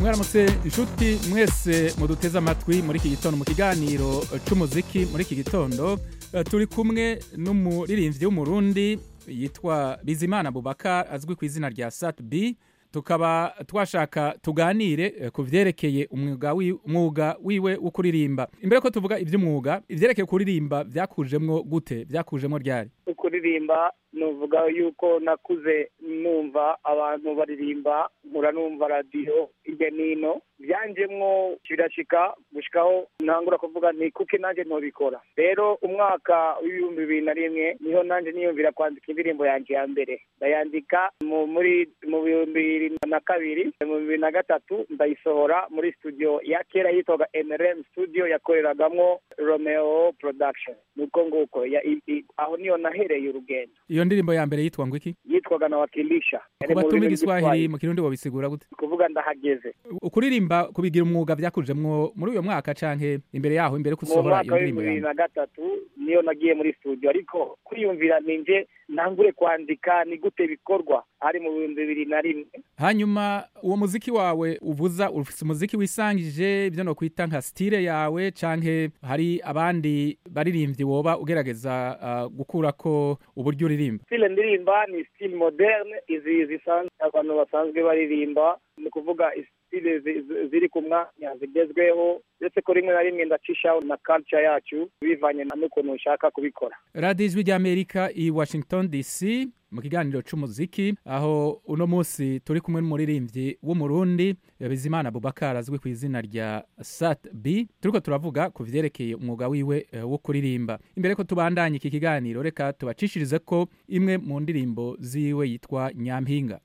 mwaramutse inshuti mwese muduteze amatwi muri iki gitondo mu kiganiro c'umuziki muri iki gitondo Eh, turi kumwe n'umuririmbyi w'umurundi yitwa bizimana bubaka azwi ku izina rya sat b tukaba twashaka tuganire eh, ku vyerekeye umwuga wi- umwuga wiwe wo kuririmba imbere ko tuvuga ivy'umwuga ivyerekeye kuririmba vyakujemwo gute vyakujemwo ryari kuririmba nuvuga yuko nakuze numva abantu baririmba nkura numva radiyo hirya n'ino byanjemwo birashika gushikaho ntangura kuvuga nti kuki nanjye ntobikora rero umwaka w'ibihumbi bibiri na rimwe niho nanjye niyumvira kwandika indirimbo yanjye ya mbere ndayandika mu muri mu bihumbi bibiri na kabiri mu bibiri na gatatu ndayisohora muri studio ya kera yitwaga mrm studio yakoreragamwo romeo production nuko nguko ya- i- i- aho niyo nahereye urugendo iyo ndirimbo ya mbere yitwa ngo iki yitwaga na wakilisha Yari ku mu batuma rurimi igiswahili rw'Igiswahili. mu kirundi wobisigura gute kuvuga ndahageze ukuririmba kubigira umwuga vyakujemwo muri uyo mwaka canke imbere yaho imbere ko mu usohora iyo mwaka ndirimbo w'ibihumbi bibiri yawe na gatatu niyo nagiye muri studio ariko kwiyumvira ninje ntangure kwandika ni gute bikorwa ari mu bihumbi bibiri na rimwe hanyuma uwo muziki wawe uvuza ufise umuziki wisangije ivyo nokwita nka stile yawe canke hari abandi baririmbyi woba ugerageza uh, gukurako uburyo uririmba stile ndirimba ni stile moderne izi zisanzwe abantu basanzwe baririmba ni ukuvuga stile zi- zi- ziri ku mwanya zigezweho ndetse ko rimwe na rimwe ndacishaho na culture yacu bivanye na n'ukuntu ushaka kubikora radiyo ijwi ry'amerika i washington dc mu kiganiro c'umuziki aho uno munsi turi kumwe n'umuririmbyi w'umurundi bizimana bubakar azwi ku izina rya sat b turiko turavuga ku vyerekeye umwuga wiwe eh, wo kuririmba imbere ko tubandanye iki kiganiro reka tubacishirize ko imwe mu ndirimbo ziwe yitwa nyampinga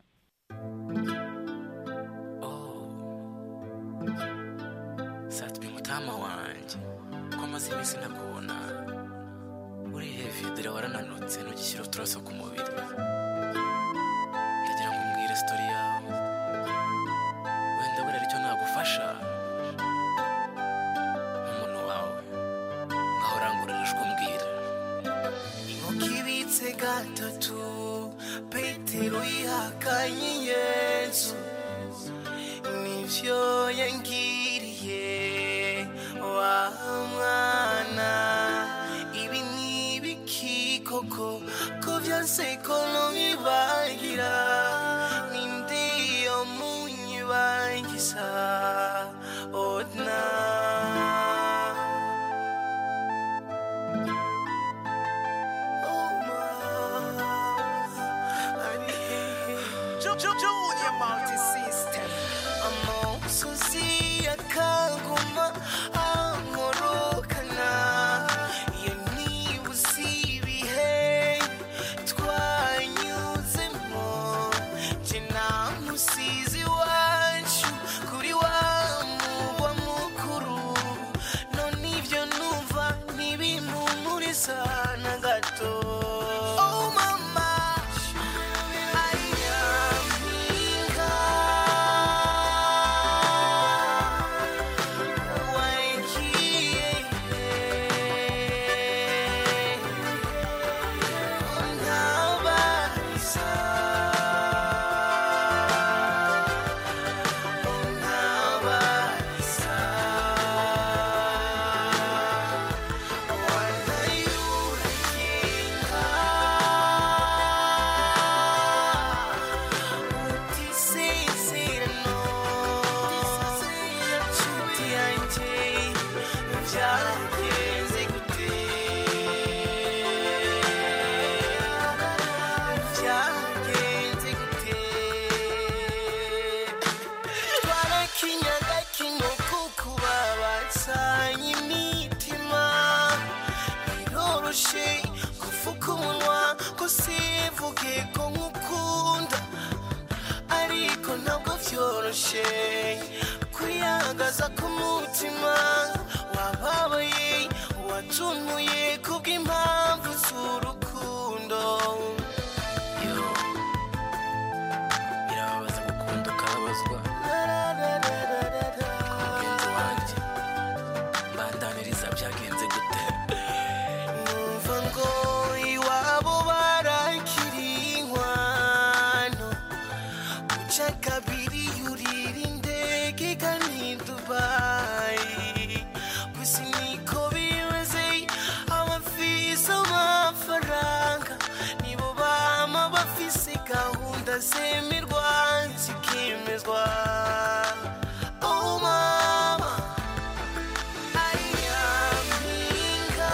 satwe mutama wanje ko amaze iminsi ntakubona uri hevi dore warananutse ntugishyira uturaso ku mubiri ndagira ngo umbwire sitori yawe wenda buriya aricyo nagufasha nk'umuntu wawe ngaho urangurura ijwi umbwira inkoko ibitse gatatu petero yihakanye yesu nivyo yangiriye wa mwana ibi ni ibiki koko ko vyose ko ntubibagira ninde yo munyibagiza odna Junior multi-system amusozi akanguma amurukana iyo nibuze ibihe twanyuzemo jye namusizi iwacu kuri wa mugwa mukuru none ibyo numva ntibimpumuriza na gato oh mama ayampinga wagiye untabariza untabariza wanayurakinga utisezerano nshuti yanjye byagenze gute byagenze gute twarakinyaga kino kukuba basanye imitima biroroshe kuvuga umunwa ko sivuge ko nkukunda ariko ntabwo vyoroshe kwiyagaza k'umutima wababaye wacumuye kubw'impamvu z'urukundo yo birababaza gukunda ukababazwa mugenzi wanjye mbandaniriza byagenze gute numva ngo iwabo barakiri inkwano uca kabiri yurira indege kikazemerwa kikemezwa oh mama ayaminga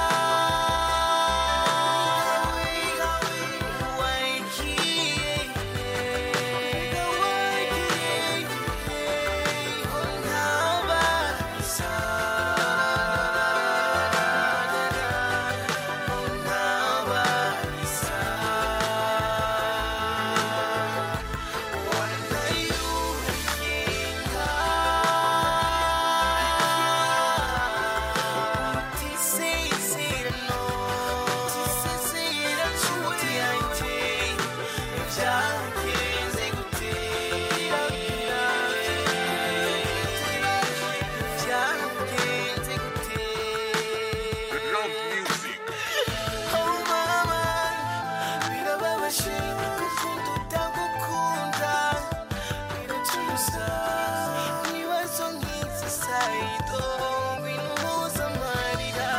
Oh mama, birababaje gukunda utagukunda biracuza ibibazo nk'izi sayido ngwino mpuzamahanga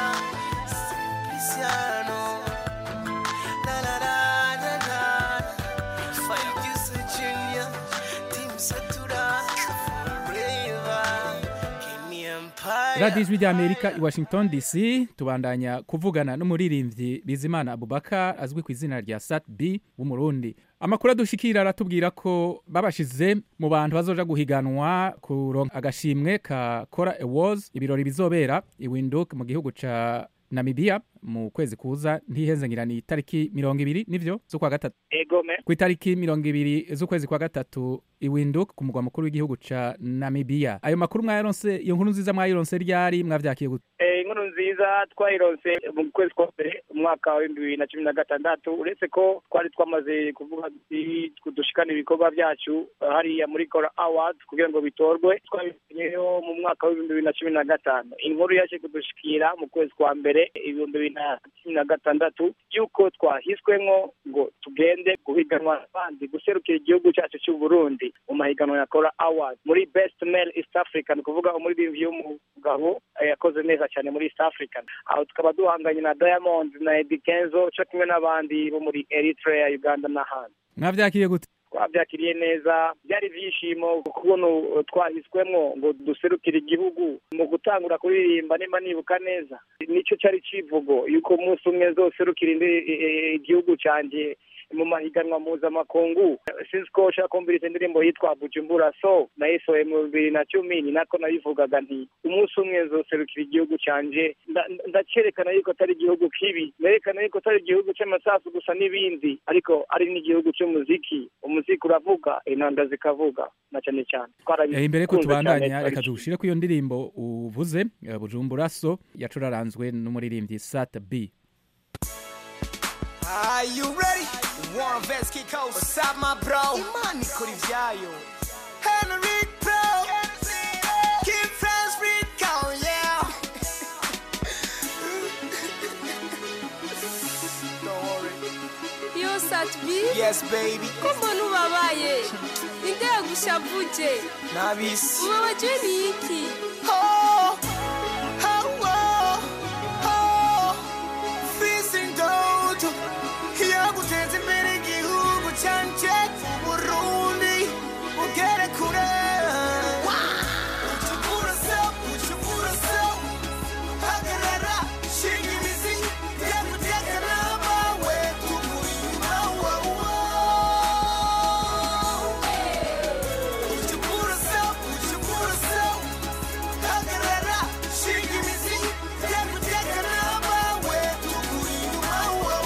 simpliciano la la la la la fire juice junior team satura forever Kenny Empire radiyo ijwi ry'amerika i washington dc tubandanya kuvugana n'umuririmbyi bizimana abubaka azwi ku izina rya sat b w'umurundi amakuru adushikira aratubwira ko babashize mu bantu bazoja guhiganwa kuronka agashimwe ka kora awards ibirori bizobera i windhoek mu gihugu ca namibia mu kwezi kuza ntihenzengirani itariki mirongo ibiri nivyo z'ukwa gatatu egome ku itariki mirongo ibiri z'ukwezi kwa gatatu i windhoek ku mugwa mukuru w'igihugu ca namibia ayo makuru mwayaronse iyo nkuru nziza mwayironse ryari mwavyakiye gute Eh, inkuru nziza twayironse mu kwezi kwa mbere umwaka wa bibiri na cumi na gatandatu uretse ko twari twamaze kuvuga duti dushikana ibikorwa byacu eh, hariya muri kora award kugira ngo bitorwe twabimenyeyo mu mwaka w'ibihumbi bibiri na cumi na gatanu inkuru yaje kudushikira mu kwezi kwa mbere ibihumbi bibiri na cumi na gatandatu y'uko twahiswemwo ngo tugende guhiganwa n'abandi guserukira igihugu cyacu cy'u Burundi mu mahiganwa ya kora award muri best male east africa ni ukuvuga umuririmbyi w'umugabo eh, yakoze neza cyane muri east african aho tukaba duhanganye na diamond na Eddy Kenzo cyo kimwe n'abandi bo muri eritrea uganda n'ahandi mwavyakiye gute twabyakiriye neza byari ibyishimo kubona uh, twahiswemwo ngo duserukire igihugu mu gutangura kuririmba niba nibuka neza nicyo cyari kivugo yuko umunsi umwe nzoserukira indi- e- e- igihugu cyanjye mu mahiganwa mpuzamakungu sinzi ko ushaka kumviriza indirimbo yitwa bujumbura so nayisohoye mu bibiri na cumi ni nako nabivugaga nti umunsi umwe nzoserukira igihugu cyanjye nda- nda- ndacyerekana yuko atari igihugu kibi nerekana yuko atari igihugu cy'amasasu gusa n'ibindi ariko ari n'igihugu cy'umuziki umuziki uravuga intanga zikavuga na cyane cyane Eh, imbere ko Twarabikunze tubandanya cyane, reka tugushire ko iyo ndirimbo uvuze eh, bujumbura so yacuraranzwe n'umuririmbyi sat b Are you ready? Warren Vest kick out. What's up, my bro? Imani kuri vyayo. Henry Pro. Keep friends free count, yeah. Don't worry. yo satbi Yes, baby. ko mbona ubabaye ninde yagushavuje Nabisi. ubabajwe n'iki Oh, oh, oh, oh. Facing doto. Yaguteza imbere igihugu canje Burundi ugere kure Ucukura so, ucukura so Hagarara, shinga imizi Yakuteka n'abawe Tuguri inyuma, wow, wow. Ucukura so, ucukura so Hagarara, shinga imizi Yakuteka n'abawe Tuguri inyuma, wow,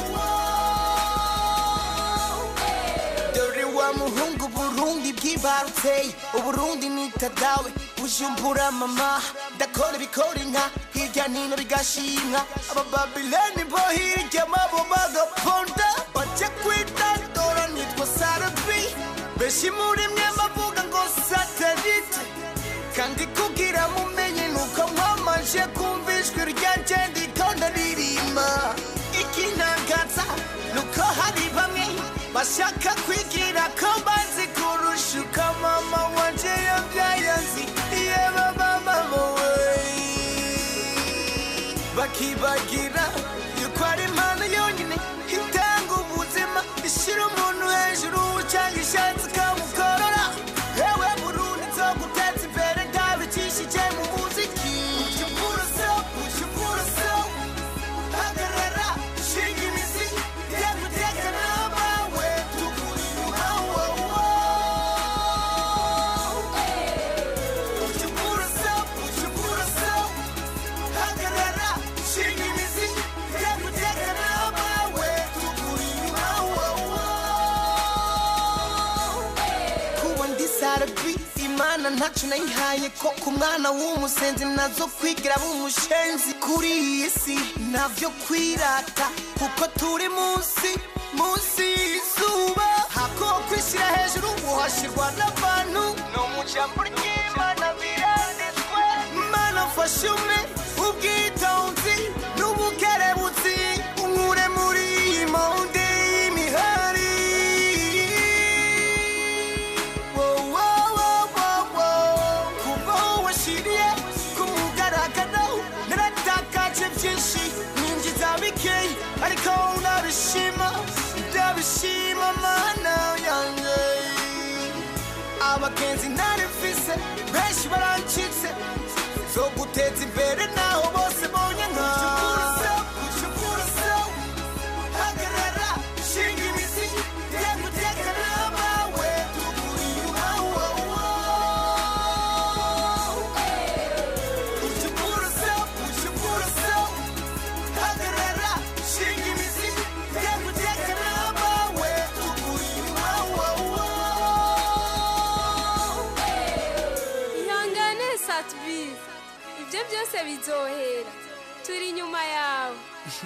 wow. dore wa muhungu burundi bwibarutse uburundi nitadawe bujumbura mama ndakora ibikora inka hirya nino bigashimwa abababileni bo hirya mabo bagaponda bajya kwitandora nitwa sarabi benshi muri mwe bavuga ngo satelite kandi kugira mumenye nuko mwamanje kumva ijwi ryanje ndiko ndaririmba ikintangaza nuko hari bamwe bashaka kwigira ko bazi kurusha uko mama wanje yabyaye azi yeba mama wowe bakibagira yuko ari impano yonyine itanga ubuzima ubuzima ishyira umuntu hejuru cyangwa ishatse ikamukorora yewe burundi zo guteza imbere ndabicishije mu muziki ushobora so ushobora so hagarara shinga imizi yaguteka n'abawe tukuri inyuma wowo ushobora so ushobora so hagarara shinga imizi yaguteka n'abawe tukuri inyuma wowo kuba ndi sarabi imana ntacu nayihaye ko ku mwana w'umusenzi nazo kwigira b'umushenzi kuri iyi si navyo kwirata kuko turi munsi munsi y'izuba hako kwishyira hejuru uhashirwa n'abantu no mu jambo ry'imana biranditswe mana mfashe umwe ubwitonzi n'ubukerebutsi unkure muri iyi monde y'imihari kuva washiriye ku mugaragaro naratakaje byinshi ninjiza bikeyi ariko ndabishima ndabishima mana yanjye abagenzi ntari mfise benshi barancitse zo guteza imbere naho bose bonye nka hagarara shinga imizi yaguteka n'abawe tukuri inyuma wowo ushobora so ushobora so hagarara shinga imizi yaguteka n'abawe tukuri inyuma wowo ihangane satubi ibyo byose bizohera turi inyuma yawe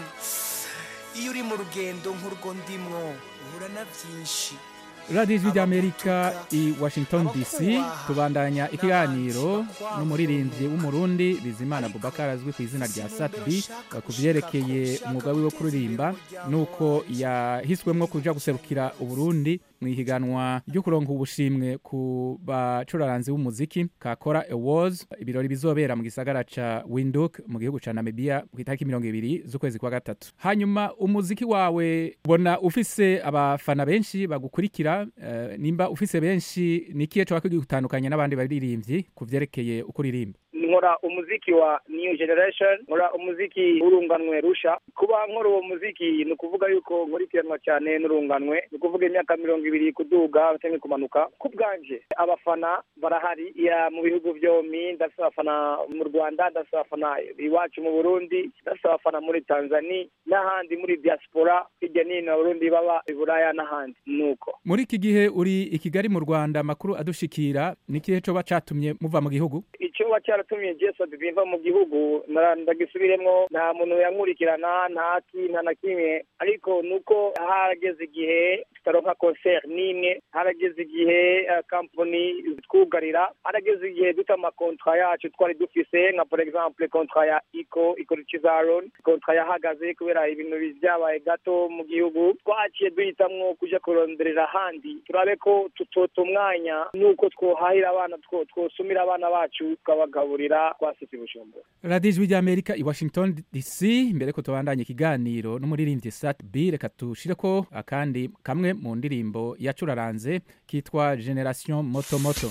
iyo uri mu rugendo nk'urwo ndimwo uhura na byinshi radiyo ijwi ry'amerika i washington dc tubandanya ikiganiro n'umuririmbyi w'umurundi bizimana bubakar azwi ku izina rya satbi ku byerekeye umwuga wiwe wo kuririmba nuko yahiswemwo kuja guserukira uburundi mu ihiganwa ryo kuronka ubushimwe ku bacuraranzi b'umuziki kakora awards ibirori bizobera mu gisagara ca winduk mu gihugu ca namibia ku itariki mirongo ibiri z'ukwezi kwa gatatu hanyuma umuziki wawe ubona ufise abafana benshi bagukurikira eh, nimba ufise benshi ni ikihe coba kugitandukanya n'abandi baririmbyi ku vyerekeye uko uririmba nkora umuziki wa new generation nkora umuziki w'urunganwe rusha kuba nkora uwo muziki ni ukuvuga yuko nkurikiranwa cyane n'urunganwe ni ukuvuga imyaka mirongo ibiri kuduga cyangwa kumanuka ku bwanje abafana barahari ya mu bihugu byombi ndafite abafana mu rwanda ndafite abafana iwacu mu burundi ndafite abafana muri tanzania n'ahandi muri diaspora hirya no hino abarundi baba i buraya n'ahandi nuko muri iki gihe uri i kigali mu rwanda amakuru adushikira ni ikihe coba catumye muva mu gihugu icyo wa cyaratumye jesu biva mu gihugu nara- ndagisubiremo nta muntu yankurikirana nta ki nta na kimwe ariko nuko harageze igihe tutaronka concert n'imwe harageze igihe eh, company twugarira harageze igihe duta amakontra yacu twari dufise nka for exemple kontra ya iko ikora cizaron kontra yahagaze kubera ibintu byabaye gato mu gihugu twaciye duhitamwo kuja kuronderera ahandi turabe ko tutota umwanya nuko twohahira abana two- twosumira abana bacu tukabagaburira twasitse bujumbura radiyo ijwi ry'amerika i washington dc mbere ko tubandanya ikiganiro n'umuririmbyi sat b reka tushireko akandi kamwe mu ndirimbo yacuraranze kitwa generation moto moto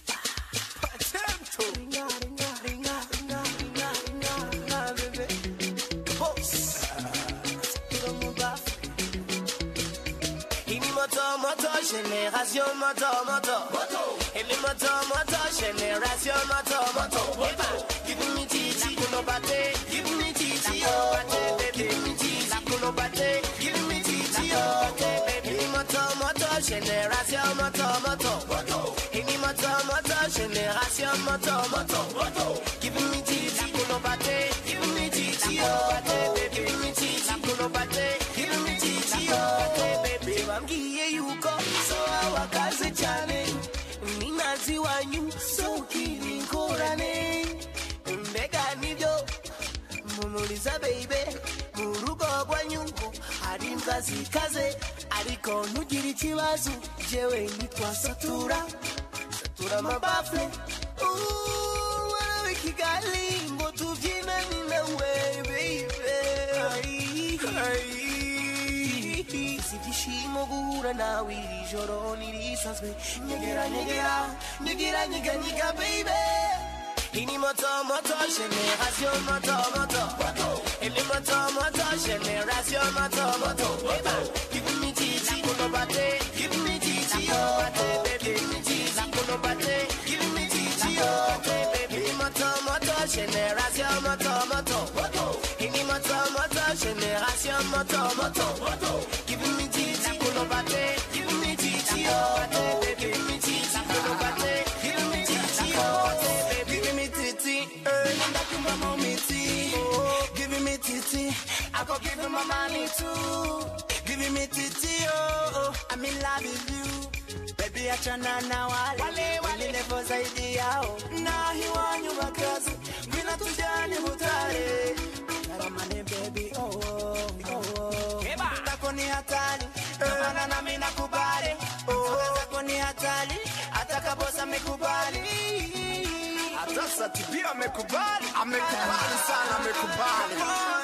Ini moto moto génération moto moto Ini moto moto génération moto moto Give me titi kuno bate Give me titi oh Give me titi kuno bate Give me titi oh Ini moto moto génération moto moto Ini moto moto génération moto moto Give me titi kuno bate Give me titi oh Give me titi kuno bate Give me titi oh baby wambwiye yuko so wakaze cyane ninazi wanyu so ukiri ingorane mbega nibyo mumuriza baby mu rugo rwanyu hari imbwa zikaze ariko ntugire ikibazo jewe nitwasatura satura amabafure Ooh, warabe kigali ngo tubyinane nawe baby Ay, ay. ibyishimo guhura nawe iri joro ntirisanzwe nyegera nyegera nyegera nyega nyega baby ini moto moto génération moto moto ini moto moto génération moto moto Eba, give me titi kuno bate give me titi oh baby give me titi kuno bate give me titi oh baby ini moto moto génération moto moto ini moto moto génération moto moto give me titi kuno bate give me titi oh baby give me titi kuno bate give me titi oh baby give me titi eh give me mommy tea give me titi I go give you my money too give me titi oh oh I'm in love with you baby achana na wale wengine kwa zaidi yao na hiwanyu wakazi ngwina tujani hutare Karamane baby oh oh oh oh Tako ni hatari Kamana na mina kubali oh Tako ni hatari Hata kabosa mekubali Hata Satibi amekubali, amekubali sana, amekubali.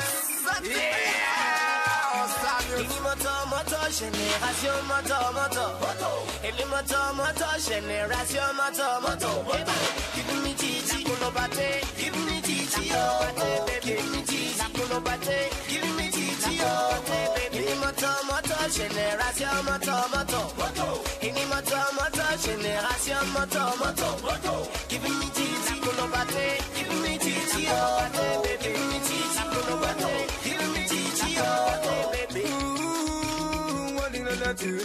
Yeah, Samuel. Ini moto moto génération moto moto Ini moto moto génération moto moto Eba, Give me titi kuno bate Give me titi oh baby Give me titi kuno bate Give me titi oh baby Ini moto moto génération moto moto Ini moto moto génération moto moto Give me titi kuno bate Give me titi oh baby Give me titi kuno bate Give me titi oh baby Ooh, what in the two?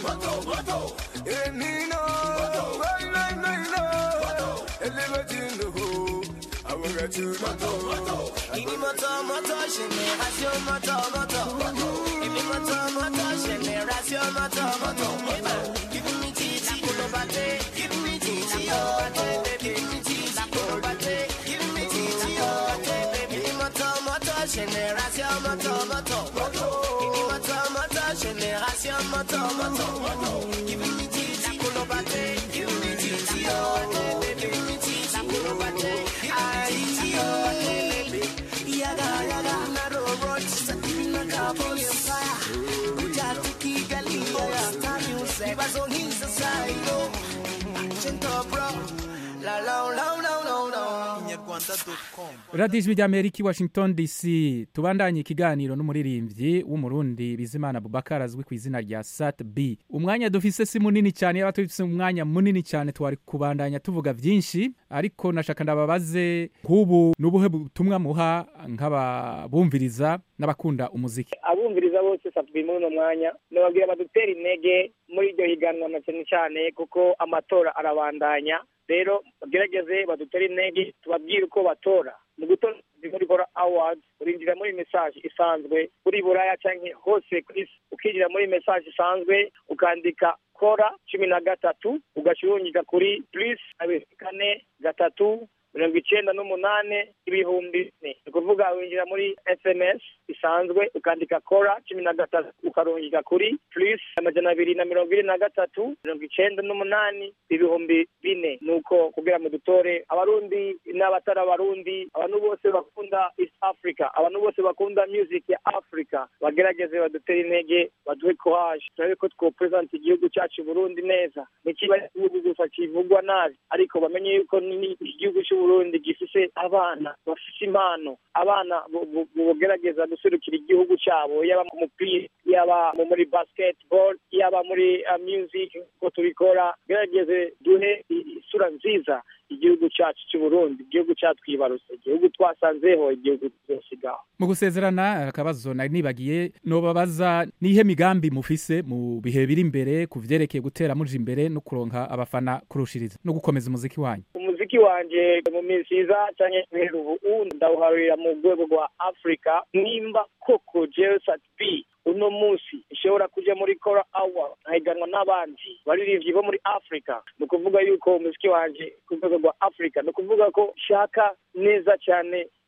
Eh, Nino. Right, right, right, right. Eh, liberty in the hole. I will get you, moto. Ini moto moto génération moto moto Ini moto moto génération moto moto Eba, Give me titi kuno bate Give me titi oh baby Give me titi kuno bate Give me titi oh baby Ini moto moto génération moto moto Ini moto moto génération moto moto Give me titi kuno bate Give me titi oh baby Give me titi kuno bate Give me titi oh baby Yaga yaga na robot na carbon empire Bujatu Kigali ya star music Bazo hinsa sayo Chento bro La la la la la la radiyo ijwi ry'amerika i washington dc tubandanye ikiganiro n'umuririmbyi w'umurundi bizimana bubakar azwi ku izina rya sat b umwanya dufise si munini cyane yaba tufise umwanya munini cyane twari kubandanya tuvuga byinshi ariko nashaka ndababaze nk'ubu n'ubuhe butumwa muha nk'ababumviriza n'abakunda umuziki abumviriza bose satwi muri uno mwanya nababwira badutera intege muri iryo higanwa na cyane cyane kuko amatora arabandanya rero bagerageze badutere intege tubabwire uko batora mu gutora muri bora awards urinjira muri message isanzwe kuri buraya cyangwa hose ku isi ukinjira muri message isanzwe ukandika kora cumi na gatatu ugashyirungika kuri plus abiri kane gatatu mirongo icyenda n'umunani ibihumbi bine ni ukuvuga winjira muri sms isanzwe ukandika kora cumi na gatatu ukarungika kuri plus amajana abiri na mirongo ine na gatatu mirongo icyenda n'umunani ibihumbi bine ni uko kugira mu dutore abarundi n'abatari abarundi abantu bose bakunda east africa abantu bose bakunda music ya africa bagerageze badutere intege baduhe courage turabe ko twopresenta igihugu cyacu burundi neza ntikiba igihugu gusa kivugwa nabi ariko bamenye yuko ni igihugu cy'uburundi gifise abana bafise impano abana bogerageza guserukira igihugu cyabo yaba mu mupira yaba muri basketball yaba muri uh, music ko tubikora gerageze duhe isura nziza igihugu cyacu cy'uburundi igihugu cyatwibarutse igihugu twasanzeho igihugu tuzosigaho mu gusezerana akabazo nari nibagiye nobabaza nihe migambi mufise mu bihe biri imbere ku vyerekeye gutera muja imbere no kuronka abafana kurushiriza no gukomeza umuziki wanyu umuziki wanje mu minsi iza canke guhera ubu ndawuharurira mu rwego rwa afurika nimba koko jewe sat b uno munsi ishobora kuja muri kora awa nkahiganwa n'abandi baririmbyi bo muri afurika ni ukuvuga yuko umuziki wanje ku rwego rwa afurika ni ukuvuga ko shaka neza cyane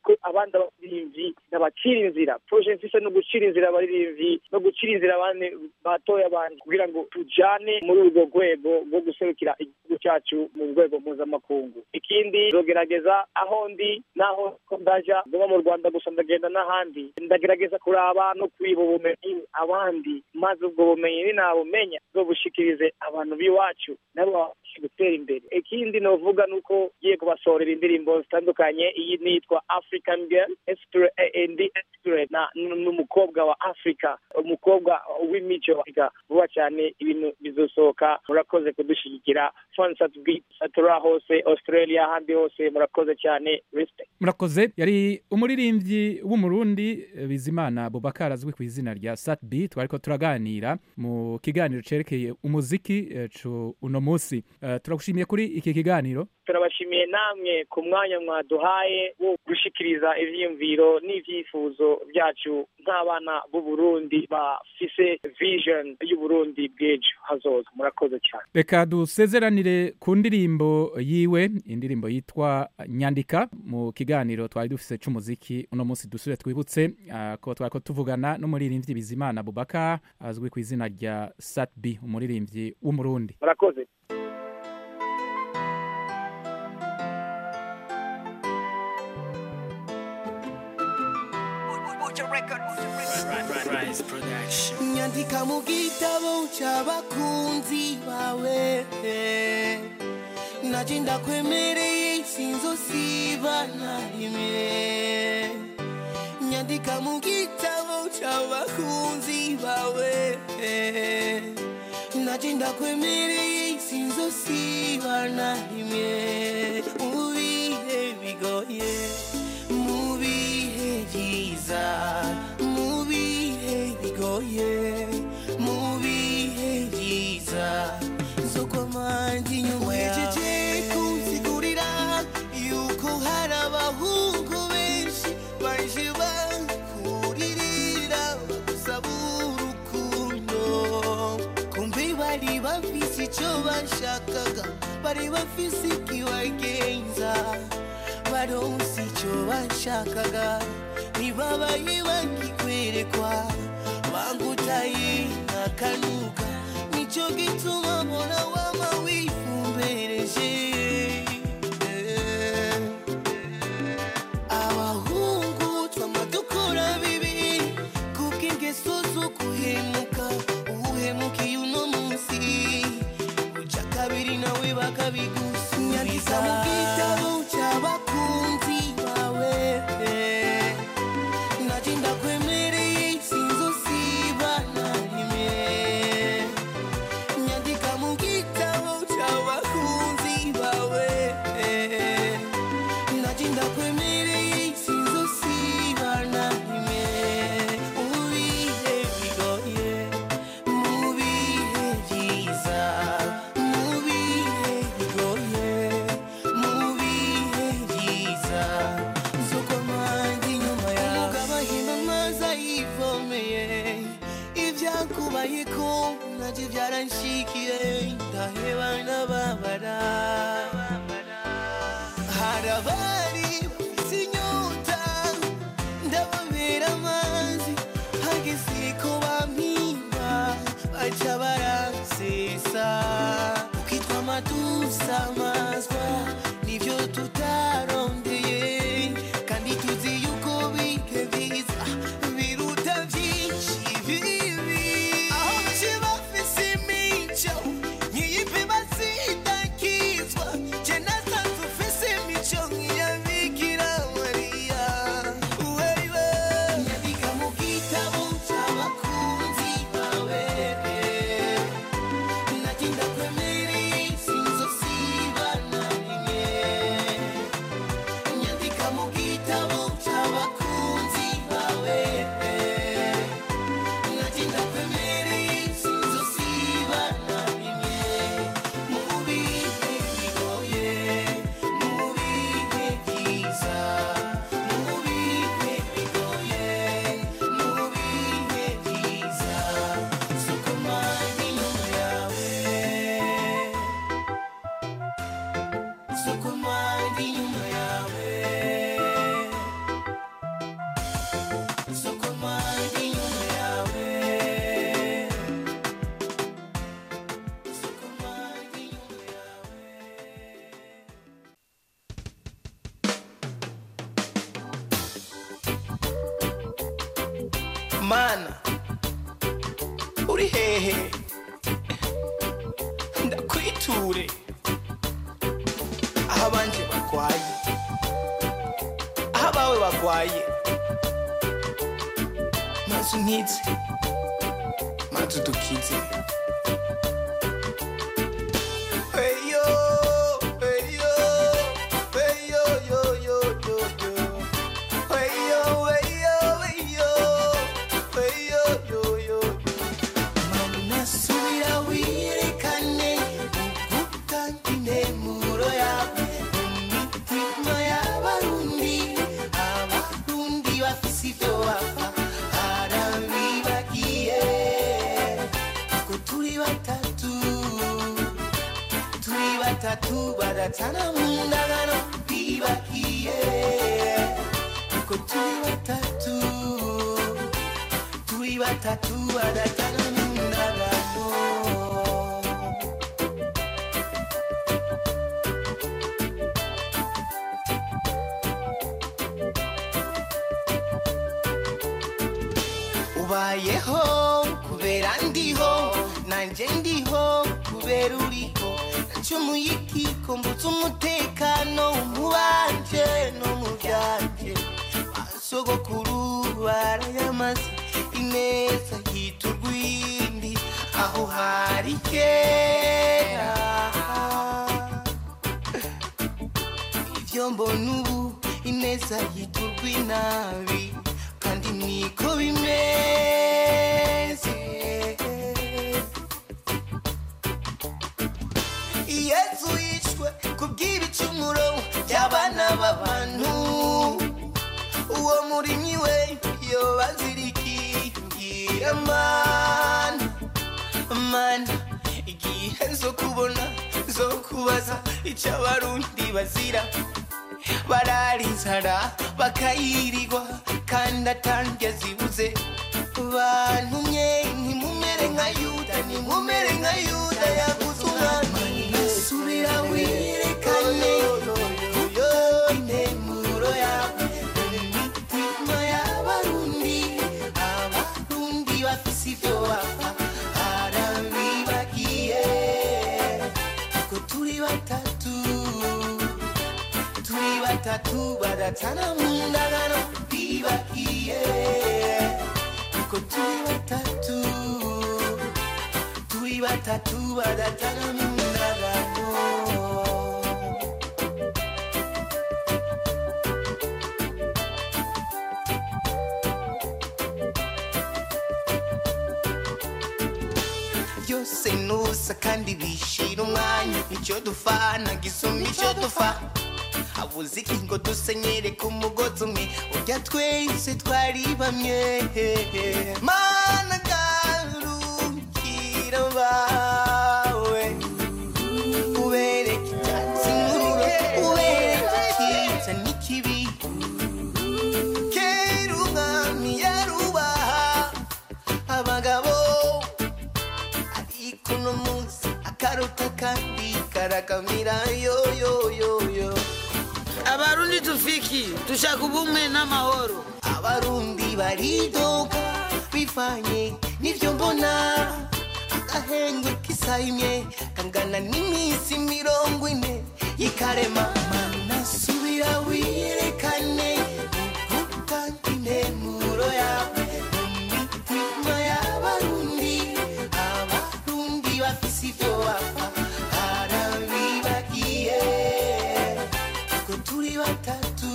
ko abandi abaririmbyi nabacira inzira proje mfise no gucira inzira abaririmbyi no gucira inzira abandi batoya bandi kugira ngo tujane muri urwo rwego rwo guserukira igihugu cyacu mu rwego mpuzamakungu ikindi nzogerageza aho ndi naho ko ndaja ngoma mu rwanda gusa ndagenda n'ahandi ndagerageza kuraba no kwiba ubumenyi abandi maze ubwo bumenyi ninabumenya zobushikirize abantu b'iwacu nabo babashe gutera imbere ikindi novuga nuko ngiye kubasorera indirimbo zitandukanye iyi nitwa african girl Extra- eh, ndi extra na n'umukobwa wa africa umukobwa w'imico Africa. vuba cyane ibintu bizosohoka murakoze kudushyigikira fansat satura hose australia ahandi hose murakoze cyane respect murakoze yari umuririmbyi w'umurundi eh, bizimana bubakar azwi ku izina rya satb twariko turaganira mu kiganiro cerekeye umuziki eh, cu uno munsi Eh, turagushimiye kuri iki kiganiro turabashimiye namwe ku mwanya mwaduhaye wo gushikiriza ivyiyumviro n'ivyifuzo byacu nk'abana b'u Burundi bafise vision y'uburundi bw'ejo hazoza murakoze cyane reka dusezeranire ku ndirimbo yiwe indirimbo yitwa nyandika mu kiganiro twari dufise c'umuziki uno munsi dusubire twibutse ah, ko twariko tuvugana n'umuririmbyi bizimana bubaka azwi ku izina rya satb umuririmbyi w'umurundi murakoze Rise Production. nyandika mu gitabo cy'abakunzi bawe naje ndakwemereye sinzosiba na rimwe nyandika mu gitabo cy'abakunzi bawe naje ndakwemereye sinzosiba na rimwe mu bihe bigoye mu bihe byiza mu bihe bigoye mu bihe byiza soko manje inyuma yawe kunsigurira yuko hari abahungu benshi baje bakuririra bagusaba urukundo kumbe bari bafise icyo bashakaga bari bafise ikibagenza baronse icyo bashakaga ntibabaye bakikwerekwa bangutaye akanuka nicyo gituma mbona wama wifumbereje abahungu twama dukora bibi kubw'ingeso zo guhemuka uhemukiye uno munsi uca kabiri nawe bakabigusubiza mu gitabo cy'abakunzi bawe naje ndakwemereye sinzosiba na rimwe nyandika mu gitabo cy'abakunzi bawe naje ndakwemereye sinzosiba na rimwe mu bihe bigoye mu bihe byiza mu bihe bigoye mu bihe byiza soko manje inyuma yawe umugabo ahimba amazi ayivomeye ibyakubayeko nabyo byaranshikiye ndaheba ndababara hari abari bafite inyota ndababera amazi hageze ko bampimba baca baransesa ukitwa amatusa amazwa nibyo tutarondeye kandi tuzi yuko bike biza biruta byinshi bibi aho baje bafise imico nkiyipe bazidakizwa je nasanze ufise imico nk'iya mana uri hehe ndakwiture aho abanje barwaye aho abawe barwaye maze unkize maze udukize Eyo, eyo, eyo, yo, yo, yo, yo. Eyo, eyo, eyo, eyo, yo, yo, yo. Mana subira wirekane ugutanga intemuro yawe mu mitima y'abarundi abarundi bafise ibyo bapfa harabibagiye ko turi batatu turi batatu badatana mu ndagano bibagiye ko turi batatu turi batatu badatana mu ndagano ubayeho kubera ndiho nanjye ndiho kubera uriho nacumuye ikiko mbutse umutekano mu banje no mu byanje basogokuru barayamaze ineza yita urwindi aho hari kera ibyo mbona ubu ineza yita urw'inabi kandi niko bimeze yesu yishwe kubw'ibicumuro by'abana b'abantu uwo murimyi we yobazirikingira mana mana igihe zo kubona zo kubaza icyo abarundi bazira barara inzara bakayirirwa kandi atange zibuze bantumye ntimumere nka yuda ntimumere nka yuda yaguze umwami subira wirekane intemuro yawe imitima y'abarundi abarundi bafise ibyo bapfa harabibagiye ko turi batatu turi batatu badatana mu ndagano bibagiye ko turi batatu turi batatu badatana mu ndagano byose nusa kandi bishira umwanya icyo dufana gisumba icyo dufa habuze iki ngo dusenyere ku mugozi umwe urya twese twari bamwe mana garukira bawe ubereke icyatsi n'ururo ubereke icyiza n'ikibi kera umwami yarubaha abagabo ariko uno munsi akaruta kandi karakamira yo yo yo yo abarundi tufiki dushaka ubumwe n'amahoro abarundi baridoga bivanye n'ibyo mbona agahenge k'isayimye kangana n'iminsi mirongo ine y'ikarema mana subira wirekane ugutanga intemuro yawe mu mitima y'abarundi abarundi bafise ibyo bapfa harabibagiye ko turi batatu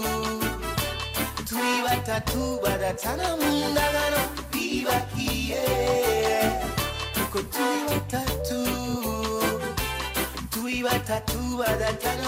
turi batatu badatana mu ndagano bibagiye ko turi batatu turi batatu badatana